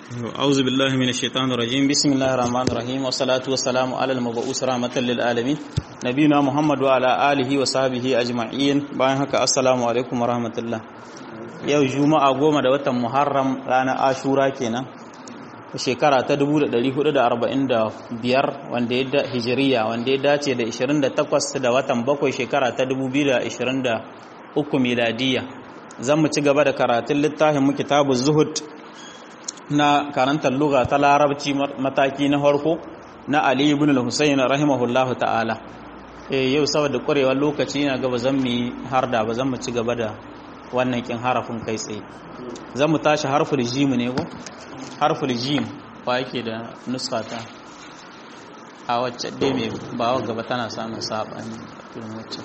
أعوذ بالله من الشيطان الرجيم بسم الله الرحمن الرحيم والصلاة والسلام على المبعوث رحمة للعالمين نبينا محمد وعلى آله وصحبه أجمعين bayan haka assalamu alaikum warahmatullah yau juma'a goma da watan muharram ranar ashura kenan shekara ta 1445 wanda ya da hijiriya wanda ya dace da 28 da watan bakwai shekara ta 2023 miladiya zan mu ci gaba da karatun littafin mu kitabu zuhud na karantar lugha ta larabci mataki na farko na Ali ibn al-Husayn rahimahullahu ta'ala eh yau saboda ƙwarewar lokaci na gaba zan mu harda ba zan mu ci gaba da wannan kin harafin kai tsaye zan mu tashi harful jim ne ko harful jim ba yake da nuska ta a wacce dai mai ba gaba tana samun sabani irin wacce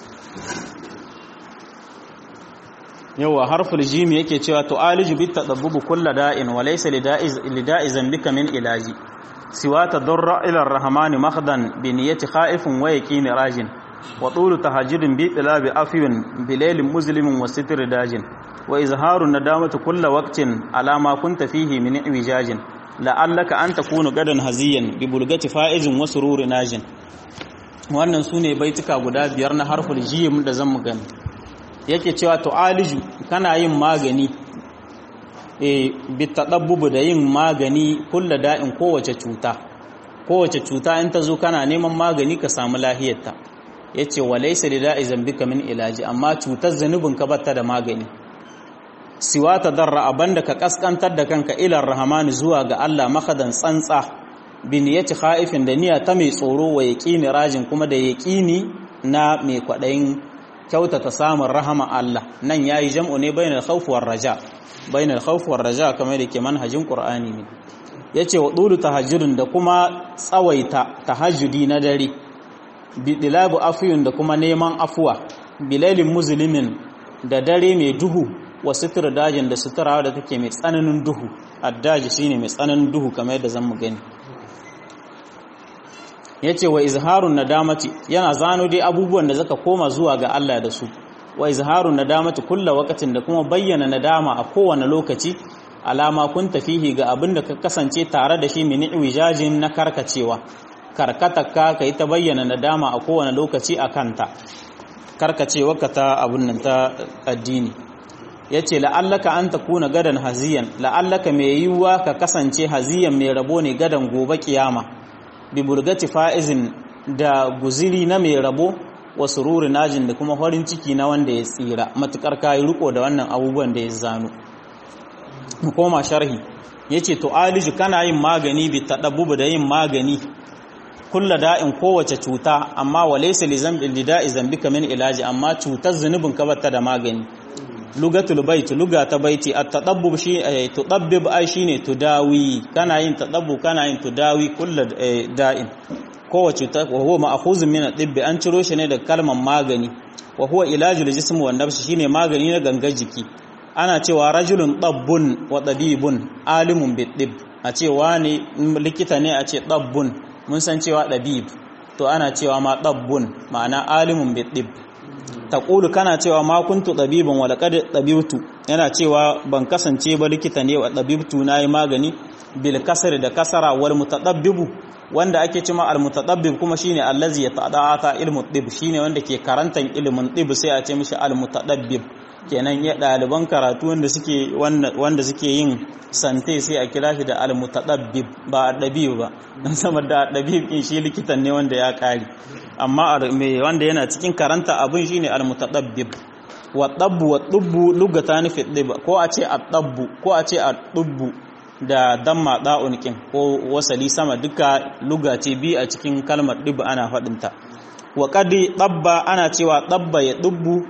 yawa harful jim yake cewa to aliju bit tadabbubu kull da'in wa laysa lida'i zambika min ilaji siwa tadarra ila ar-rahmani makhdan bi niyyati khaifin wa yaqin rajin wa tulu tahajjudin bi tilabi afyun bi laylin muslimin wa sitr dajin wa izharu nadamati kull waqtin ala ma kunta fihi min iwijajin la'allaka an takunu gadan haziyan bi bulgati fa'izin wa sururi najin wannan sune baituka guda biyar na harful jim da zan mu gani yake cewa tu'aliju kana yin magani e bitadabbubu da yin magani kulla da'in kowace cuta kowace cuta in ta zo kana neman magani ka samu lahiyarta yace walaysa lida'i zambika min ilaji amma cutar zanubin ka batta da magani siwa tadarra abanda ka kaskantar da kanka ilar rahmani zuwa ga Allah makadan tsantsa bin yati khaifin da niyya ta mai tsoro wa yaqini rajin kuma da yaqini na mai kwadayin kyautata samun rahama Allah nan yayi jam'u ne bainal khawf war raja bainal khawf war raja kamar da ke manhajin Qur'ani ne yace wa dulu tahajjudun da kuma tsawaita tahajjudi na dare bi dilabu afiyun da kuma neman afuwa bilalin muslimin da dare mai duhu wa sutura dajin da sutura da take mai tsananin duhu addaji shine mai tsananin duhu kamar yadda zan mu gani yace wa izharun nadamati yana zano dai abubuwan da zaka koma zuwa ga Allah da su wa izharun nadamati kullu waqtin da kuma bayyana nadama a kowane lokaci alama kun tafihi ga abin da ka kasance tare da shi min iwijajin na karkacewa karkatakka kai ta bayyana nadama a kowane lokaci a kanta karkacewa ka ta abun nan ta addini yace la'allaka an takuna gadan haziyan la'allaka mai yiwuwa ka kasance haziyan mai rabo ne gadan gobe kiyama bi burgati fa'izin da guziri na mai rabo wa sururi najin da kuma farin ciki na wanda ya tsira matukar kayi riko da wannan abubuwan da ya zano mu koma sharhi yace to aliju kana yin magani bi tadabbu da yin magani kulla da'in kowace cuta amma walaysa li zambi lida'i zambika min ilaji amma cutar zunubin ka bata da magani lugatul bait luga ta baiti at-tadabbub shi tudabbib ai shine tudawi kana yin tadabbu kana yin tudawi kullu da'in kowace ta wa huwa ma'khuzun min at-tibb an ciro shi ne da kalmar magani wa huwa ilajul jism wa nafs shine magani na gangar jiki ana cewa rajulun tabbun wa tabibun alimun bit-tibb a cewa ne likita ne a ce tabbun mun san cewa tabib to ana cewa ma tabbun ma'ana alimun bit-tibb taqulu kana cewa ma kuntu tabiban wa laqad tabibtu yana cewa ban kasance ba likita ne wa tabibtu nayi magani bil kasri da kasara wal mutadabbibu wanda ake cewa al mutadabbib kuma shine allazi yata'ata ilmu tib shine wanda ke karantan ilmin tib sai a ce mishi al mutadabbib kenan ya daliban karatu wanda suke wanda suke yin sante sai a kira shi da al mutadabbib ba dabib ba dan saboda dabib in shi likitan ne wanda ya kare amma mai wanda yana cikin karanta abin shine al-mutadabbib wa dabbu wa dubbu lugatan fi dib ko a ce at-dabbu ko a ce at-dubbu da damma da'un kin ko wasali sama duka lugati bi a cikin kalmar dib ana fadin ta wa qadi dabba ana cewa dabba ya dubbu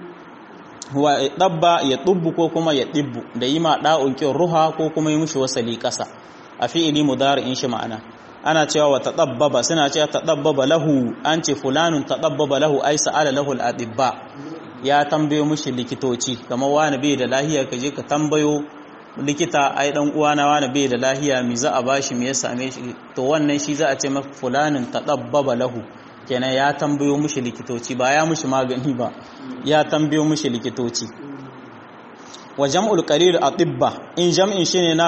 wa dabba ya dubbu ko kuma ya dibbu da yima da'un kin ruha ko kuma yi mishi wasali kasa a fi'ili mudari'in shi ma'ana ana cewa wa tadabbaba suna cewa tadabbaba lahu an ce fulanun tadabbaba lahu ai sa'ala lahu al-adibba ya tambayo mushi likitoci kamar wani bai da lahiya ka je ka tambayo likita ai dan uwana wani bai da lahiya mi za a bashi me ya same shi to wannan shi za a ce maka fulanun tadabbaba lahu kenan ya tambayo mushi likitoci ba ya mushi magani ba ya tambayo mushi likitoci wa jam'ul qalil atibba in jam'in shine na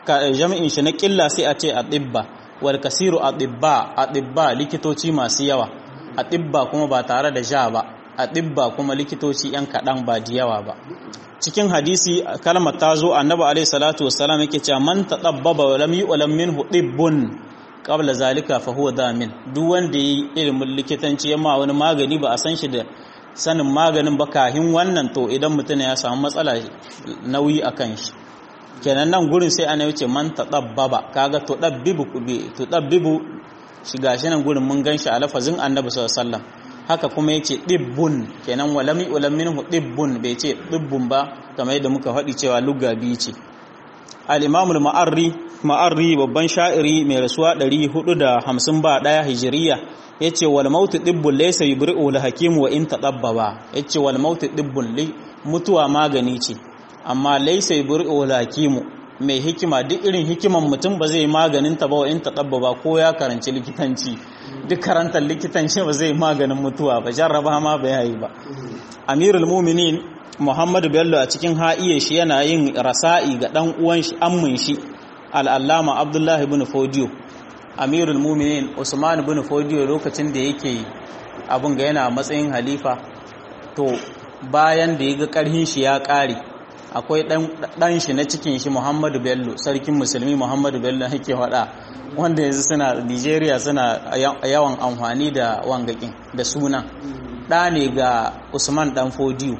jami'in shi na ƙilla sai a ce a ɗibba wal kasiru a ɗibba a ɗibba likitoci masu yawa a ɗibba kuma ba tare da ja ba a ɗibba kuma likitoci 'yan kaɗan ba da yawa ba cikin hadisi kalmar ta zo annabi alaihi salatu wassalam yake cewa man tadabbaba wa lam yu'lam minhu tibbun qabla zalika fa huwa damin duk wanda yi ilimin likitanci yamma wani magani ba a san shi da sanin maganin ba kahin wannan to idan mutum ya samu matsala nauyi akan shi kenan nan gurin sai ana yace man tadabbaba kaga to dabbibu to dabbibu shi gashi nan gurin mun ganshi a lafazin annabi sallallahu alaihi wasallam haka kuma yace dibbun kenan walami ulam minhu dibbun bai ce dibbun ba kamar yadda muka faɗi cewa lugga biyu ce al-imam al-ma'arri ma'arri babban sha'iri mai rasuwa 450 ba daya hijiriya yace wal mautu dibbun laysa yubri'u al hakim wa in tadabbaba yace wal mautu dibbun li mutuwa magani ce amma laysa yubri'u al hakim mai hikima duk irin hikiman mutum ba zai maganin ta ba wa in tadabbaba ko ya karanci likitanci duk karantar likitanci ba zai maganin mutuwa ba jarraba ma ba yi ba amirul muminin muhammadu bello a cikin ha'iye shi yana yin rasa'i ga dan uwan shi ammin shi al'allama abdullahi bin fodiyo amirul muminin usman bin fodiyo lokacin da yake abin ga yana matsayin halifa to bayan da ya ga karhin shi ya kare akwai dan shi na cikin shi muhammadu bello sarkin musulmi muhammadu bello yake wada wanda yanzu suna nigeria suna yawan amfani da wangakin da suna ɗa ne ga usman dan fodiyo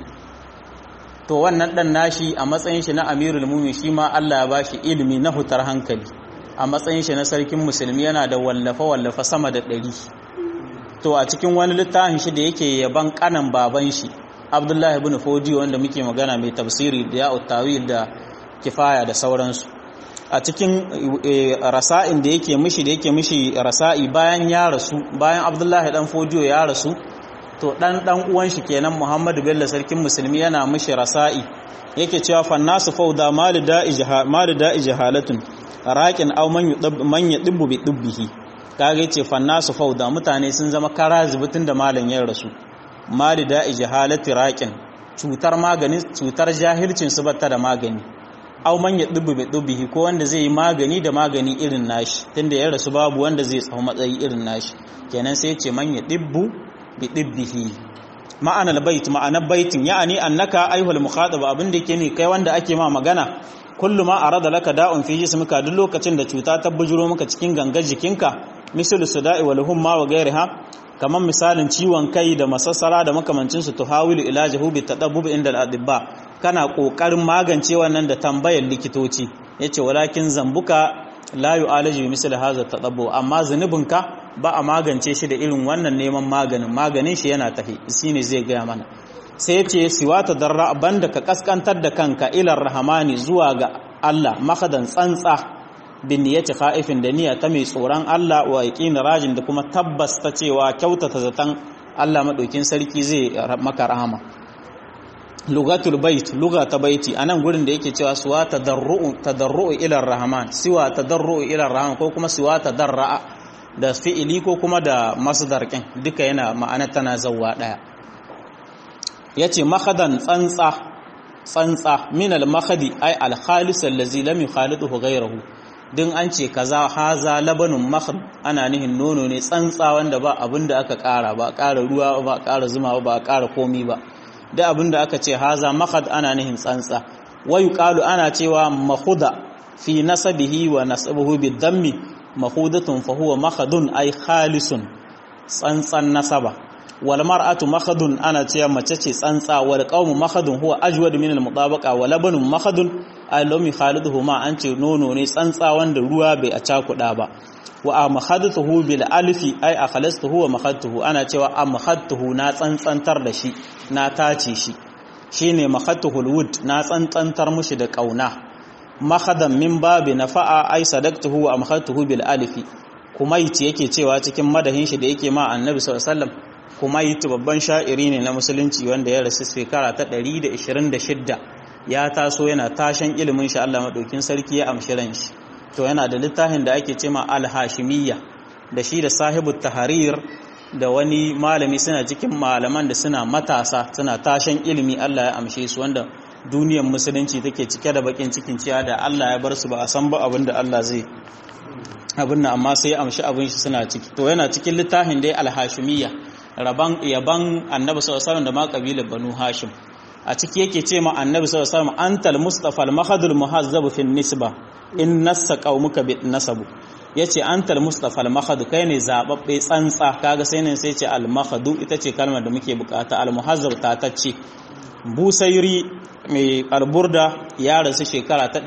to wannan ɗan nashi a matsayin shi na amirul mumi shi ma allah ya bashi ilimi na hutar hankali a matsayin shi na sarkin musulmi yana da wallafa-wallafa sama da ɗari to a cikin wani littafin shi da yake yaban kanan baban shi abdullahi ibn fodiyo wanda muke magana mai tafsiri da ya tawil da kifaya da sauransu a cikin rasa'in da yake mishi da yake mishi rasa'i bayan ya rasu bayan abdullahi dan fodiyo ya rasu to dan dan uwan shi kenan muhammadu bello sarkin musulmi yana mishi rasa'i yake cewa fannasu fauda malida ijha malida ijhalatun raqin aw man yudab man yadibbu bi dubbihi kage yace fannasu fauda mutane sun zama kara zubutun da malam ya rasu malida ijhalati raqin cutar maganin cutar jahilcin su batta da magani aw man yadubbu bi dubbihi ko wanda zai yi magani da magani irin nashi tunda ya rasu babu wanda zai tsawo matsayi irin nashi kenan sai yace man yadibbu bi dibbihi ma'anar bait ma'anar baitin ya'ani annaka ayyuhal mukhatab abin da yake ne kai wanda ake ma magana kullu ma arada laka da'un fi jismika duk lokacin da cuta ta bujuro maka cikin gangar jikinka misalu suda'i wal humma wa ghayriha kaman misalin ciwon kai da masassara da makamancin su tuhawilu ilajahu bi tadabbub inda al-adibba kana kokarin magance wannan da tambayar likitoci yace walakin zambuka la yu'alaju bi misli hadha tadabbu amma zanubinka ba a magance shi da irin wannan neman maganin maganin shi yana tafi shine zai gaya mana sai yace siwata darra banda ka kaskantar da kanka ilar rahmani zuwa ga Allah makadan tsantsa bin niyyati khaifin da niyya ta mai tsoron Allah wa yaqin rajin da kuma tabbas ta cewa kyautata zatan Allah madaukin sarki zai maka rahama lugatul bait luga ta baiti anan gurin da yake cewa suwa tadarru tadarru ila rahman siwa tadarru ila rahman ko kuma siwa tadarra da fi'ili ko kuma da masdar kin duka yana ma'ana tana zawwa daya yace makhadan tsantsa tsantsa min al makhadi ay al khalis allazi lam yukhaliduhu ghayruhu din an ce kaza haza labanun makhad ana nihin nono ne tsantsa wanda ba abinda aka kara ba kara ruwa ba kara zuma ba kara komi ba da abinda aka ce haza makhad ana nihin tsantsa wayu qalu ana cewa makhuda fi nasabihi wa nasabuhu bidammi makhudatun fa huwa makhadun ay khalisun tsantsan nasaba wal mar'atu makhadun ana cewa mace ce tsantsa wal qawmu makhadun huwa ajwad min al mutabaqa wa labanun makhadun ay lam yukhaliduhu ma an ce nono ne tsantsa wanda ruwa bai a cakuda ba wa amhadtuhu bil alfi ay akhlastuhu wa mahadtuhu ana cewa amhadtuhu na tsantsantar da shi na tace shi shine mahadtuhul wud na tsantsantar mushi da kauna mahadan min babi nafa'a ay sadaqtuhu wa amhadtuhu bil alfi kumaiti yake cewa cikin madahin shi da yake ma annabi sallallahu alaihi wasallam kumaiti babban sha'iri ne na musulunci wanda ya rasu shekara ta 126 ya taso yana tashan ilimin shi Allah madaukin sarki ya amshi ran shi to yana da littafin da ake cema al-hashimiyya da shi da sahibu tahrir da wani malami suna cikin malaman da suna matasa suna tashan ilimi Allah ya amshe su wanda duniyar musulunci take cike da bakin cikin ciya da Allah ya bar su ba a san ba abin da Allah zai abin nan amma sai amshi abin shi suna ciki to yana cikin littafin dai alhashimiyya raban yaban annabi sallallahu alaihi da ma kabilar banu hashim a ciki yake ce ma annabi sallallahu alaihi wasallam antal mustafa al mahadul muhazzab fi nisba in nassa qaumuka bi nasabu yace antal mustafa al mahad kai ne zababbe tsantsa kaga sai ne sai ce al mahadu ita ce kalmar da muke bukata al muhazzab ta tacce busairi mai alburda ya rasu shekara ta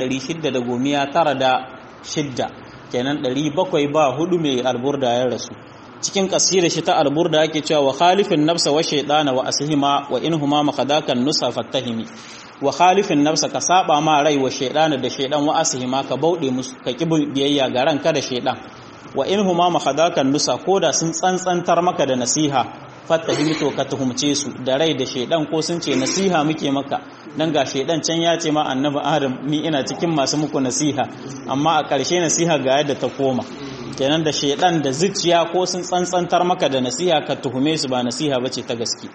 696 kenan 700 ba hudu mai alburda ya rasu cikin kasira shi ta alburda yake cewa wa khalifin nafsa wa shaydana wa asihima wa inhuma makadakan nusa fattahimi wa khalifin nafsa ka saba ma rai wa shaydana da shaydan wa asihima ka bauɗe musu ka kibin biyayya ga ranka da shaydan wa inhuma makadakan nusa koda sun tsantsantar maka da nasiha fattahimi to ka tuhumce su da rai da shaydan ko sun ce nasiha muke maka dan ga shaydan can ya ce ma annabi adam ni ina cikin masu muku nasiha amma a ƙarshe nasiha ga yadda ta koma kenan da shaidan da zuciya ko sun tsantsantar maka da nasiha ka tuhume su ba nasiha bace ta gaske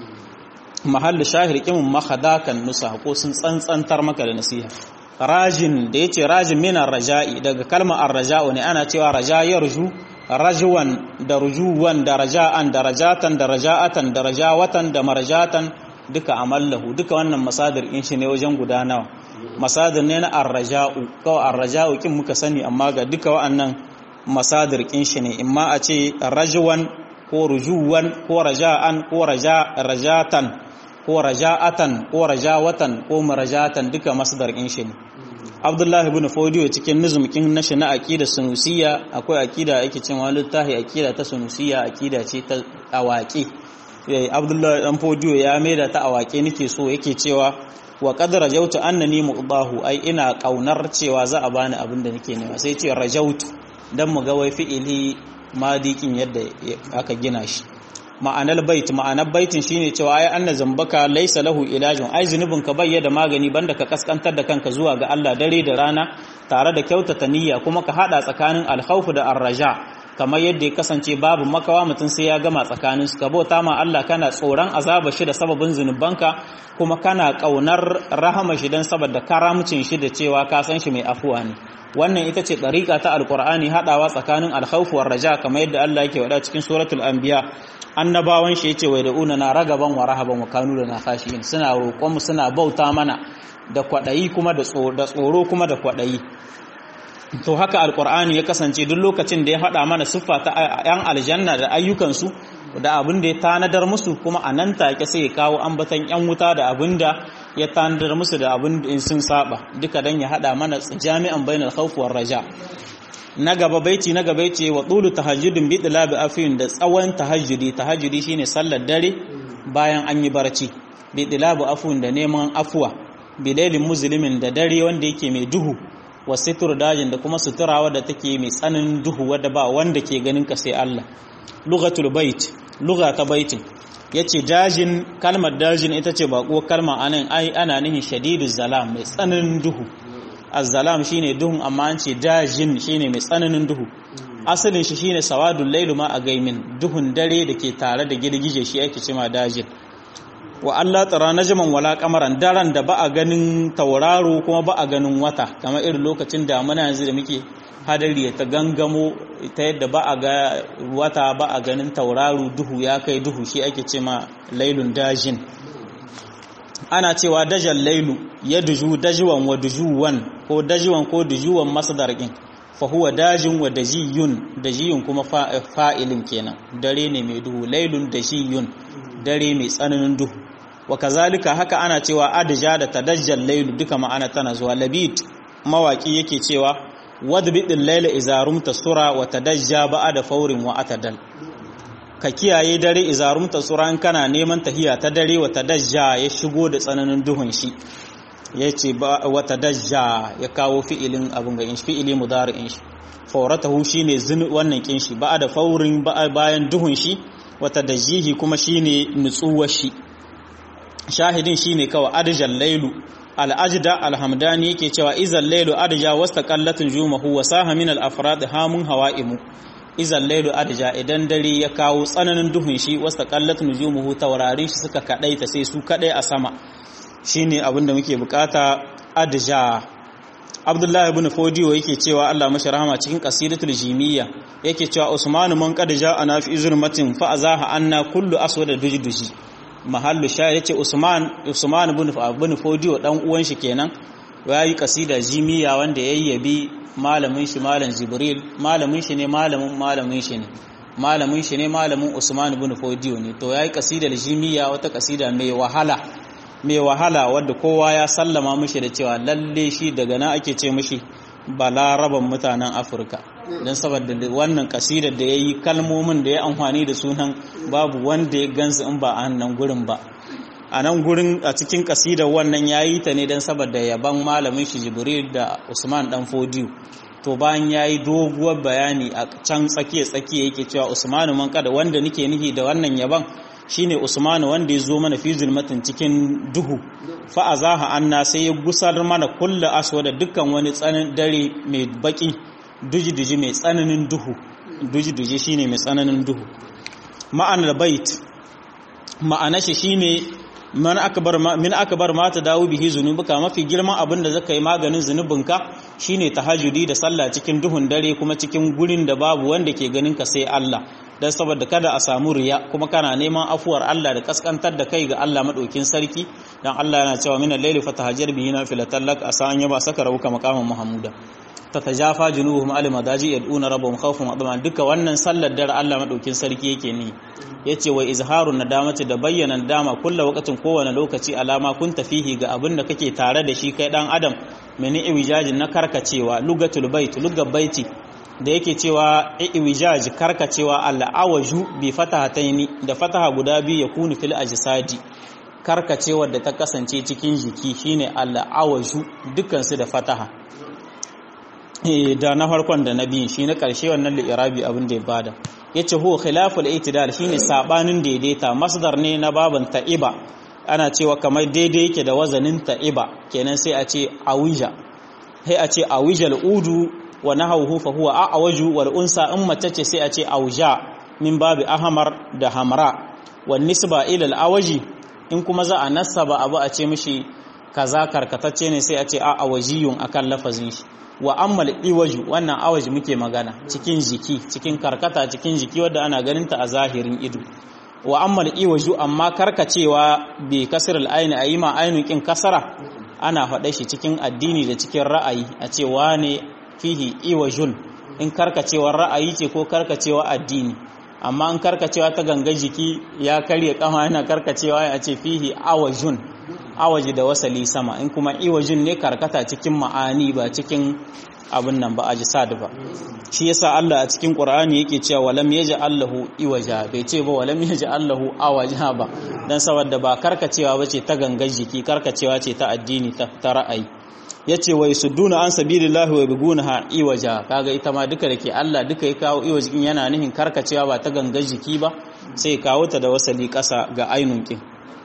mahallu shahir kimin mahadakan nusa ko sun tsantsantar maka da nasiha rajin da yace rajin min raja'i daga kalmar arraja'u ne ana cewa raja yarju rajwan da rujuwan da raja'an da rajatan da raja'atan da rajawatan da marjatan duka amallahu duka wannan masadir in shi ne wajen guda nawa masadir ne na arraja'u kawai arraja'u kin muka sani amma ga duka wa'annan masadir kin shi ne imma a ce rajwan ko rujuwan ko raja'an ko rajatan ko raja'atan ko rajawatan ko marajatan duka masdar kin shi ne Abdullah ibn Fodiyo cikin nizumkin nashi na aqida sunusiyya akwai aqida yake cewa littafi aqida ta sunusiyya aqida ce ta awaki Abdullah dan Fodiyo ya maida ta awaki nake so yake cewa wa qad rajautu annani muqdahu ai ina kaunar cewa za a bani abin da nake nema sai ce rajautu dan mu ga wai fi'ili madikin yadda aka gina shi ma'anar bait ma'anar baitin shine cewa ai anna zambaka laysa lahu ilajun ai zunubin ka bai da magani banda ka kaskantar da kanka zuwa ga Allah dare da rana tare da kyautata niyya kuma ka hada tsakanin alkhawf da arraja kamar yadda ya kasance babu makawa mutum sai ya gama tsakanin su ka bauta ma Allah kana tsoron azaba shi da sababin zunubanka kuma kana kaunar rahama shi dan saboda karamcin shi da cewa ka san shi mai afuwa ne wannan ita ce ɗariƙa ta alƙur'ani haɗawa tsakanin alkhawfu war raja kamar yadda Allah yake wada cikin suratul anbiya annabawan shi yace wai da'una na ragaban wa rahaban wa kanu lana khashiyin suna roƙon mu suna bauta mana da kwaɗayi kuma da tsoro kuma da kwaɗayi to haka alƙur'ani ya kasance duk lokacin da ya haɗa mana siffa ta yan aljanna da ayyukansu da abin da ya tanadar musu kuma a nan take sai ya kawo ambatan yan wuta da abin da ya tanadar musu da abin in sun saba duka dan ya hada mana jami'an bainal khawf war raja na gaba baiti na gaba yace wa tulu tahajjudin bi dilabi afin da tsawon tahajjudi tahajjudi shine sallar dare bayan an yi barci bi dilabi afun da neman afuwa bi lailin muslimin da dare wanda yake mai duhu wa situr dajin da kuma suturawa da take mai tsananin duhu wadda ba wanda ke ganin ka sai Allah lughatul bait lugha ta baitin yace dajin kalmar dajin ita ce baƙo kalma anan ai ana nihin shadiduz zalam mai tsananin duhu az-zalam shine duhun amma an ce dajin shine mai tsananin duhu asalin shi shine sawadul lailu ma a gaimin duhun dare da ke tare da girgije shi ake cewa dajin wa Allah tsara najman wala kamaran daren da ba a ganin tauraro kuma ba a ganin wata kamar irin lokacin damuna yanzu da muke hadari ta gangamo ta yadda ba a ga wata ba a ganin tauraro duhu ya kai duhu shi ake ce ma lailun dajin ana cewa dajal lailu ya duju dajuwan wa dujuwan ko dajuwan ko dujuwan masdar din fa huwa dajin wa dajiyun dajiyun kuma fa'ilin kenan dare ne mai duhu lailun dajiyun dare mai tsananin duhu wa kazalika haka ana cewa adja da tadajjal lailu duka ma'ana tana zuwa labit mawaki yake cewa wadbidin laila izarumta sura wa tadajja ba'da faurin wa atadal ka kiyaye dare izarumta sura in kana neman tahiya ta dare wa tadajja ya shigo da tsananin duhun shi yace wa tadajja ya kawo fi'ilin abun ga inshi fi'ili mudari'in shi fauratahu shine zin wannan kin shi ba'da faurin bayan duhun shi wa tadajjihi kuma shine nutsuwar shi shahidin shine kawai adjal lailu al'ajda alhamdani yake cewa izal lailu adja wastaqallatun jumahu wa saha min al-afrad hamun hawaimu izal lailu adja idan dare ya kawo tsananin duhun shi wastaqallatun jumuhu taurarin shi suka kadaita sai su kadai a sama shine abin da muke bukata adja Abdullahi ibn Fodiyo yake cewa Allah mashi rahama cikin qasidatul jimiyya yake cewa Usman man qad ja'ana fi zulmatin fa azaha anna kullu aswada dujduji mahallu sha yace Usman Usman ibn ibn Fodiyo dan uwan shi kenan yayi qasida jimiyya wanda yayyabi malamin shi malam Jibril malamin shi ne malamin malamin shi ne malamin shi ne malamin Usman ibn Fodiyo ne to yayi qasidar jimiyya wata qasida mai wahala mai wahala wadda kowa ya sallama mishi da cewa lalle shi daga nan ake ce mishi balaraban mutanen afirka don saboda wannan kasidar da ya yi kalmomin da ya amfani da sunan babu wanda ya gansu in ba a nan gurin ba a nan gurin a cikin kasidar wannan ya yi ta ne don saboda yaban malamin shi jibril da usman dan fodiyo to bayan ya yi doguwar bayani a can tsakiya-tsakiya yake cewa usmanu man kada wanda nike nihi da wannan yaban shine Usmanu wanda ya zo mana fi zulmatin cikin duhu fa azaha anna sai ya gusar mana kullu aswada dukkan wani tsanin dare mai baki duji-duji mai tsananin duhu duji-duji shine mai tsananin duhu ma'anar bait ma'ana shi shine man akbar min akbar ma ta dawo bihi zunubuka mafi girman abin da zaka yi maganin zunubinka shine tahajjudi da sallah cikin duhun dare kuma cikin gurin da babu wanda ke ganin ka sai Allah dan saboda kada a samu riya kuma kana neman afuwar Allah da kaskantar da kai ga Allah madaukin sarki dan Allah yana cewa min al-layli fatahajjar bihi nafilatan lak asa an yaba saka rabuka maqaman mahmuda tatajafa junubuhum al madaji yad'una rabbahum khawfan wa tama'an duka wannan sallar dare Allah madaukin sarki yake ni yace wa izharun nadamati da bayyana nadama kullu waqtin kowane lokaci alama kun tafihi ga abin da kake tare da shi kai dan adam meni iwijajin na karkacewa lugatul bait lugat baiti da yake cewa iwijaj karkacewa al'awaju bi fatahataini da fataha guda biyu yakunu fil ajsadi karkacewar da ta kasance cikin jiki shine al'awaju dukkan su da fataha da na farkon da na biyu shi na ƙarshe wannan li'irabi abin da ya bada yace huwa khilaful itidal shine sabanin daidaita masdar ne na baban ta'iba ana cewa kamar daidai yake da wazanin ta'iba kenan sai a ce awija sai a ce awijal udu wa nahawhu fa huwa a'waju wal unsa in mace ce sai a ce auja min babi ahmar da hamra wan nisba ila al awaji in kuma za a nasaba abu a ce mishi kaza karkatacce ne sai a ce a awajiyun akan lafazin shi wa ammal iwaju wannan awaji muke magana cikin jiki cikin karkata cikin jiki wadda ana ganinta a zahirin ido wa ammal iwaju amma karkacewa bi kasrul aini ayi ma ainun kin kasara ana faɗa shi cikin addini da cikin ra'ayi a ce wane fihi iwajun in karkacewar ra'ayi ce ko karkacewa addini amma in karkacewa ta ganga jiki ya karye kama yana karkacewa a ce fihi awajun awaji da wasali sama in kuma iwajin ne karkata cikin ma'ani ba cikin abin nan ba ajsad ba shi yasa Allah a cikin Qur'ani yake cewa walam Allahu iwaja bai ce ba walam Allahu awaja ba dan saboda ba karkacewa bace ta gangar jiki karkacewa ce ta addini ta, ta ra'ayi yace wai sudduna an sabilillahi wa bigunaha iwaja kaga ita ma duka dake Allah duka ya kawo iwajin yana nihin karkacewa ba ta gangar jiki ba sai kawo ta da wasali kasa ga ainun kin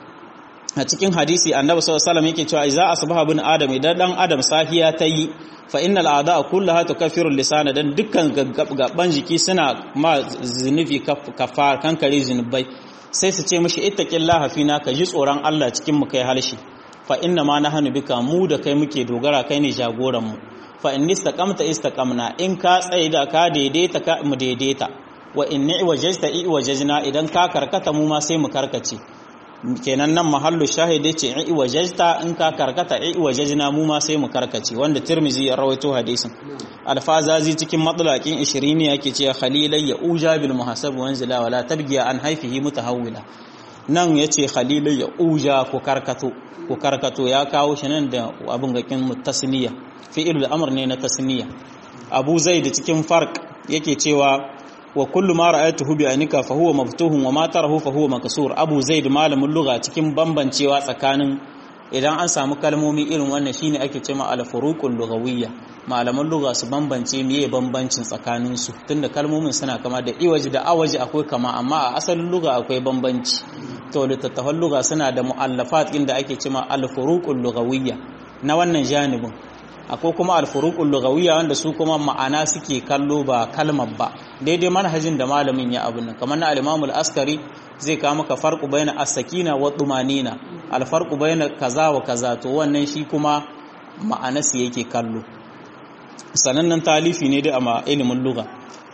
a cikin hadisi annabi sallallahu alaihi wasallam yake cewa idza asbaha bin adam idan dan adam sahiya ta yi fa innal a'da'a kullaha tukaffiru lisana dan dukkan gaban jiki suna ma zinufi kafar kankare zinubai sai su ce mishi ittaqillaha fina ka ji tsoron Allah cikin mu kai halshi fa inna ma nahnu bika mu da kai muke dogara kai ne jagoran mu fa in istaqamta istaqamna in ka tsaye da ka daidaita ka mu daidaita wa in wajajta i wajajna idan ka karkata mu ma sai mu karkace kenan nan mahallu shahidi ce i wajajta in ka karkata i wajajna mu ma sai mu karkace wanda tirmizi ya rawaito hadisin alfazazi cikin matlaqin 20 ne yake cewa khalilai ya uja bil muhasab wanzila wala tabgiya an haifihi mutahawwila nan yace khalilai ya uja ku karkato ku karkato ya kawo shi nan da abun gakin mutasniya fi'ilul amr ne na tasniya abu zaid cikin farq yake cewa wa kullu ma ra'aytuhu bi anika fa huwa maftuhun wa ma tarahu fa huwa maksur abu zaid malamin lugha cikin bambancewa tsakanin idan an samu kalmomi irin wannan shine ake cewa al-furuqul lughawiyya malaman lugha su bambance meye bambancin tsakanin su tunda kalmomin suna kama da iwaji da awaji akwai kama amma a asalin lugha akwai bambanci to littattafan lugha suna da mu'allafat inda ake cewa al-furuqul lughawiyya na wannan janibin akwai kuma alfuruqul lughawiyya wanda su kuma ma'ana suke kallo ba kalmar ba daidai manhajin da malamin ya abun nan kamar na al-Imam al-Askari zai kawo maka farqu baina as-sakina wa tumanina al-farqu baina kaza wa kaza to wannan shi kuma ma'anarsa yake kallo sanannen talifi ne da a ilimin lugha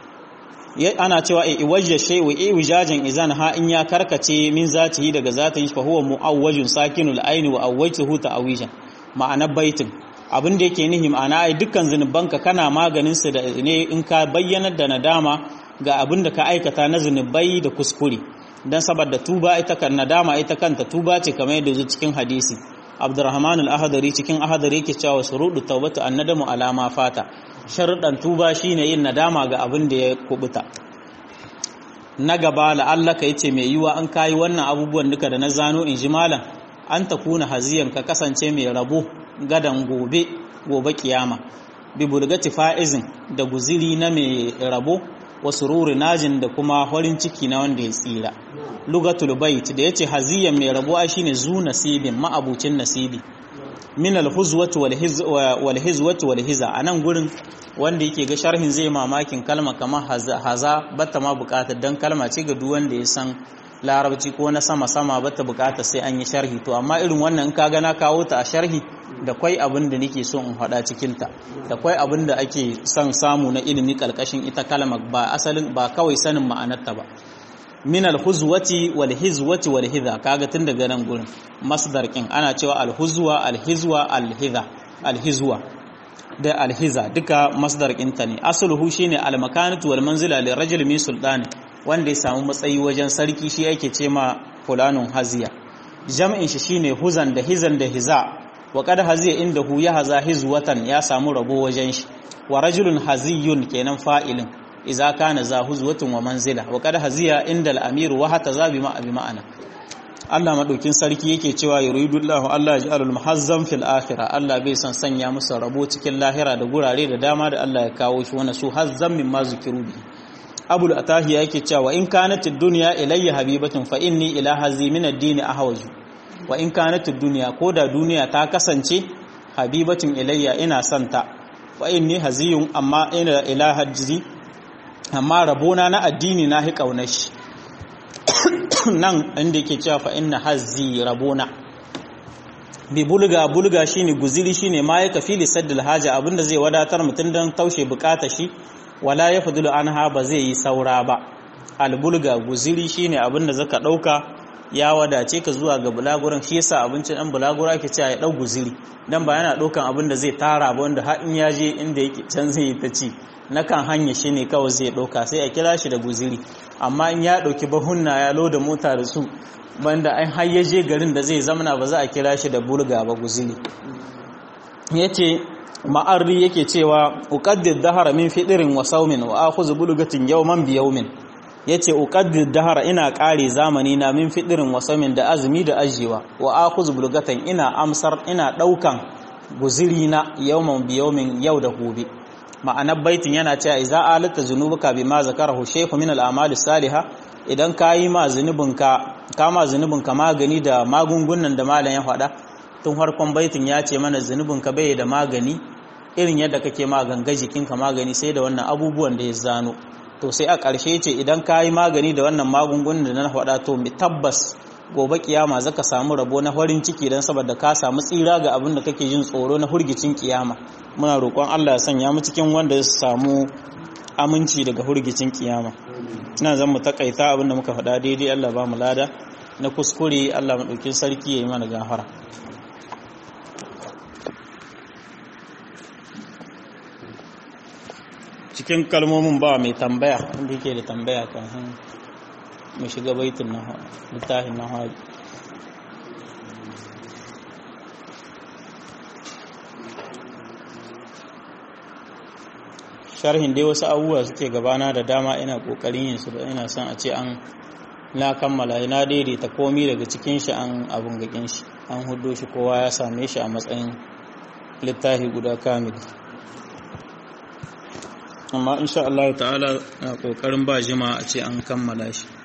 ana cewa e iwajja shay wa iwajajan izan ha in ya karkace min zatihi daga zatin shi fa huwa muawwajun sakinul aini wa awwajtuhu ta'awijan ma'ana baitin abin da yake nihi ma'ana ai dukkan zinubanka kana maganin su da ne in ka bayyanar da nadama ga abin da ka aikata na zinubai da kuskure dan saboda tuba ita kan nadama ita kanta tuba ce kamar yadda zo cikin hadisi Abdurrahman al-Ahdari cikin Ahdari yake cewa shurudu tawbatu annadamu alama fata sharuɗan tuba shine yin nadama ga abin da ya kubuta na gaba la'alla ka yace mai yiwa an kayi wannan abubuwan duka da na zano in ji malam an ta kuna haziyan ka kasance mai rabo gadan gobe gobe kiyama bi bulgati fa'izin da guziri na mai rabo wasu ruri najin da kuma farin ciki na wanda ya tsira lugatul bait da yace haziyan mai rabo shine zu nasibin ma'abucin nasibi min alhuzwati wal hizwati wal hiza anan gurin wanda yake ga sharhin zai mamakin kalma kamar haza bata ma bukatar dan kalma ce ga duk wanda ya san larabci ko na sama sama bata bukatar sai an yi sharhi to amma irin wannan in ka ga na kawo ta a sharhi da kwai abin da nake so in faɗa cikin ta da kwai abin da ake son samu na ilimi kalkashin ita kalma ba asalin ba kawai sanin ma'anarta ba min alhuzwati wal hizwati wal hidha kaga tun daga nan gurin masdar kin ana cewa alhuzwa alhizwa alhidha alhizwa da alhiza duka masdar ta ne asluhu shine almakanatu wal manzila li rajul min sultani wanda ya samu matsayi wajen sarki shi yake ce ma fulanun haziya jam'in shi shine huzan da hizan da hiza wa qad haziya inda hu ya haza hizwatan ya samu rabo wajen shi wa rajulun haziyun kenan fa'ilin iza kana za huzwatun wa manzila wa qad haziya inda al-amir wa hata za bi ma'ana Allah madaukin sarki yake cewa yuridullahu Allah yaj'alul muhazzam fil akhirah Allah bai san sanya musu rabo cikin lahira da gurare da dama da Allah ya kawo shi wannan su hazzam mimma zikiru bi Abul Atahi yake cewa in kanat ad-dunya ilayya habibatun fa inni ila hazi min ad-din ahwaju wa in kanat ad-dunya ko da duniya ta kasance habibatun ilayya ina santa wa inni haziyun amma ina ila haji amma rabona na addini na hi kaunar shi nan inda yake cewa fa inna hazzi rabona bi bulga bulga shine guziri shine ma yaka fili saddal haja abinda zai wadatar mutun dan taushe bukata shi wala yafdulu anha ba zai yi saura ba al bulga guziri shine abinda zaka dauka ya wadace ka zuwa ga bulaguran shi yasa abincin dan bulagura ake cewa ya dau guziri dan ba yana daukan abinda zai tara ba wanda har in ya je inda yake can zai yi ta ci na kan hanya shi ne kawai zai ɗauka sai a kira shi da guziri amma in ya ɗauki bahunna ya loda mota da su banda an hayyaje garin da zai zamana ba za a kira shi da bulga ba guziri ya ce ma'arri yake cewa uƙaddir dahara min fiɗirin wa saumin wa akhuzu bulgatin yawman bi yawmin yace uqaddir dahara ina ƙare zamani na min fiɗirin wa saumin da azumi da ajiyewa wa akhuzu bulgatan ina amsar ina ɗaukan guziri na yawman bi yawmin yau da gobe ma'anar baitin yana cewa iza alata zunubuka bima zakarahu shaykhu min al-a'mal salihah idan kayi ma zunubinka kama zunubinka magani da magungunan da malam ya faɗa tun farkon baitin ya ce mana zunubinka bai da magani irin yadda kake maganga jikinka magani sai da wannan abubuwan da ya zano to sai a ƙarshe ce idan kayi magani da wannan magungunan da na faɗa to tabbas gobe kiyama zaka samu rabo na farin ciki dan saboda ka samu tsira ga abin da kake jin tsoro na hurgicin kiyama muna roƙon Allah ya sanya mu cikin wanda ya samu aminci daga hurgicin kiyama ina zan mu takaita abin da muka faɗa daidai Allah ba mu lada na kuskure Allah madaukin sarki yayi mana gafara cikin kalmomin ba mai tambaya wanda yake da tambaya kan mu shiga baitin na littafin na hajji sharhin dai wasu abubuwa suke gabana da dama ina kokarin yin su da ina son a ce an na kammala na daidaita komi daga cikin shi an abun gakin shi an hudo shi kowa ya same shi a matsayin littafi guda kamili amma insha Allah ta'ala na kokarin ba jima a ce an kammala shi